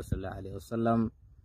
sal allahu alayhi wasalam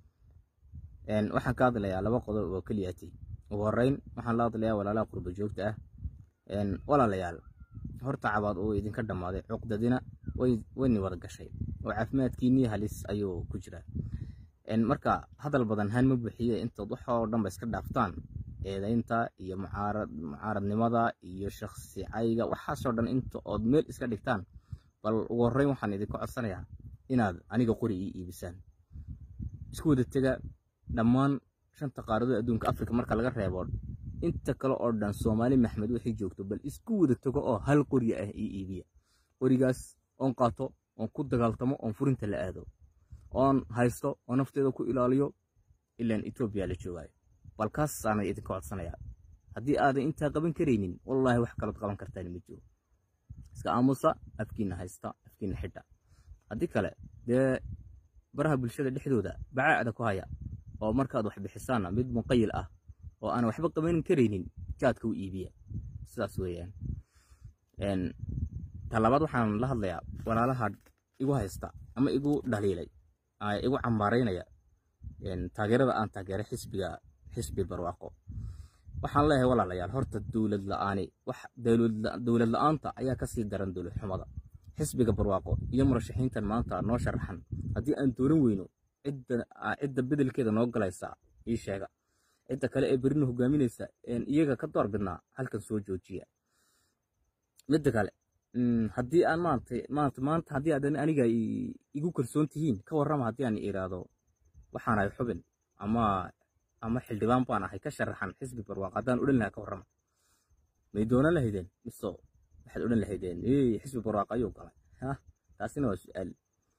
waxaan ka hadlayaa laba qodob oo keliyati ugu horeyn waxaan la hadlayaa walaalaha qurba joogta ah walaalayaal horta cabaad uu idinka dhammaaday cuqdadina wayni wada gashay oo caafimaadkiinii halis ayuu ku jiraa marka hadal badan haan ma buuxiye intood waxoo dhan ba iska dhaaftaan eedaynta iyo mucaaradnimada iyo shaksi cayga waxaasoo dhan inta ood meel iska dhigtaan bal ugu horreyn waxaan idinka codsanayaa inaad aniga qori ii iibisaan isku wada tega dhammaan shanta qaaradood adduunka afrika marka laga reebo inta kale oo dhan soomaali maxmed waxay joogto bal isku wada tago oo hal qori ah ii iibiya qorigaas oon qaato oon ku dagaaltamo oon furinta la aado oon haysto oo nafteeda ku ilaaliyo ilaan etoobiya la joogaayo balkaasaana idinka codsanayaa haddii aadan intaa qaban karaynin wallaahi wax kalood qaban kartaan ma jiro iska aamusa afkiina haysta afkiina xidha haddii kale dee baraha bulshada dhexdooda bacaacda ku haya oo markaad wax bixisaanna mid muqayil ah oo aan waxba qaban karaynin jaadka u iibiya sidaas weeyaan talabaad waxaan la hadlayaa walaalaha igu haysta ama igu dhaliilay igu cambaaraynaya taageerada aan taageeray xisbiga xisbi barwaaqo waxaan leeyahay walaalayaal horta dowlad la-aani wax dowlad la-aanta ayaa kasii daran dowlad xumada xisbiga barwaaqo iyo murashaxiintan maanta noo sharaxan haddii aan dooran weyno cidda bedelkeeda noo galaysa ii sheega cidda kale ee berina hogaaminaysa iyaga ka door bidnaa halkan soo joojiya midda kale haddii aan maanta maanta maanta haddii aadan aniga igu kalsoon tihiin ka warrama haddii aan iraahdo waxaan ahay xubin ama ama xildhibaan baan ahay ka sharaxan xisbi barwaaq haddaan odhan lahaa ka warrama may doonan lahaydeen miso waxaad odhan lahaydeen xisbi barwaaq ayuu galay taasina waa su-aal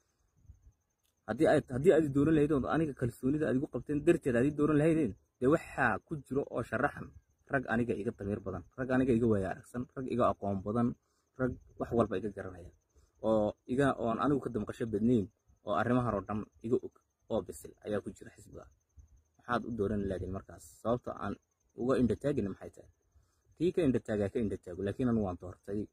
haddii aad haddii aad dooran lahaydeen aniga kalsoonida aad igu qabteen darteed aad dooran lahaydeen dee waxaa ku jiro oo sharaxan rag aniga iga damiir badan rag aniga iga waaya aragsan rag iga aqoon badan rag wax walba iga garanaya oo iga oon anigu ka damqasho badnayn oo arrimahan oo dhan iga og oo bisil ayaa ku jira xisbiga maxaad u dooran lahaydeen markaas sababta aan uga indhataagina maxay tahay kii ka indhataagaa ka indhataago laakiin anu waan doortay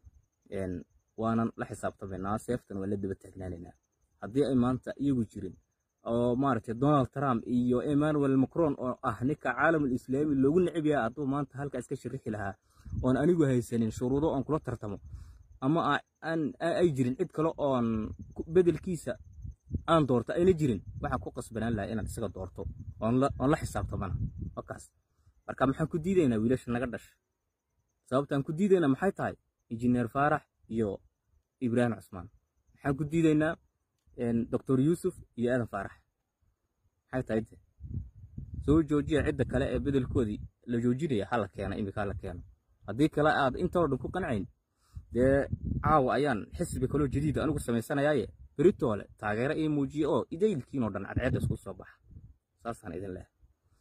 waanan la xisaabtamaynaa seeftan waan la daba taagnaanaynaa haddii ay maanta iyagu jirin oo maaragtay donald trump iyo emmanuel macron oo ah ninka caalamul islaami loogu necib yahay hadduu maanta halkaas ka shirixi lahaa oon anigu haysanin shuruudo oon kula tartamo ama ay jirin cid kale oon bedelkiisa aan doorto ayna jirin waxaan ku qasbanaan lahaa inaad isaga doorto oon la xisaabtamana wakaas marka maxaan ku diidaynaa wiilasha naga dhasha sababtaan ku diidaynaa maxay tahay injineer faarax iyo ibraahim cusmaan maxaan ku diidaynaa doctor yuusuf iyo aadan faarax maxay tahay de soo joojiya cidda kale ee bedelkoodii la joojinaya hala keena imika hala keeno haddii kale aad intoo dhan ku qancayn dee caawa ayaan xisbi kaloo jadiida anigu samaysanayaaye beritoole taageero ii muujiya oo idaylkiinoo dhan cadceedda isku soo baxa saasaan idin leehay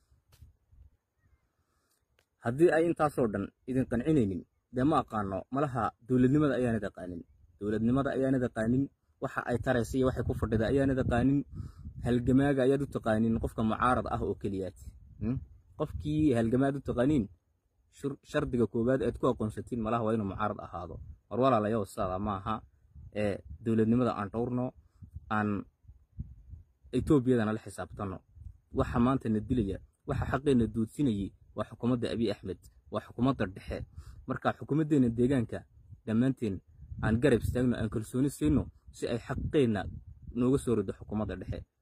haddii ay intaasoo dhan idin qancinaynin dee ma aqaano malaha dowladnimada ayaanad aqaanin dowladnimada ayaanad aqaanin waxa ay taraysa iyo waxay ku fadhida ayaanad aqaanin halgamaaga ayaad u taqaanin qofka mucaarad ah oo keliyaad qofkii halgamaad u taqaaniin shardiga koowaad eed ku aqoonsatiin malaha waa inuu mucaarad ahaado war walaalayaw sidaada maaha ee dowladnimada aan dhowrno aan etoobiyadana la xisaabtanno waxa maanta na dilaya waxa xaqeenna duudsinayay waa xukuumadda abiy axmed waa xukuumadda dhexe marka xukuumaddeena deegaanka dhammaanteen aan garab istaagno aan kalsooni siino si ay xaqeenna nooga soo rido xukuumadda dhexe